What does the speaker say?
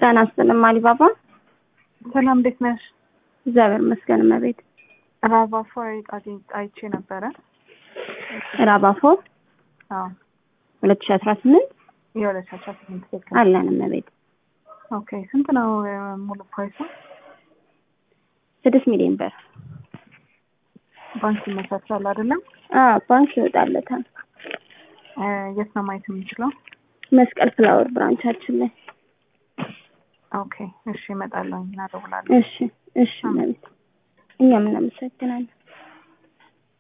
ጤና ይስጥልኝ አሊባባ። ሰላም እንዴት ነሽ? እግዚአብሔር ይመስገን እመቤት። ራቫፎ አይቼ ነበረ። ራባፎ አዎ ሁለት ሺ አስራ ስምንት የሁለት ሺ አስራ ስምንት ትክክል። አለን እመቤት። ኦኬ ስንት ነው ሙሉ ፕራይሱ? ስድስት ሚሊዮን ብር ባንክ ይመቻቻል አይደለም? አዎ ባንክ ይወጣለታል። እ የት ነው ማየት የምንችለው? መስቀል ፍላወር ብራንቻችን ላይ። ኦኬ እሺ እመጣለሁ እና እደውላለሁ። እሺ እሺ እመቤት። እኛም እናመሰግናለን።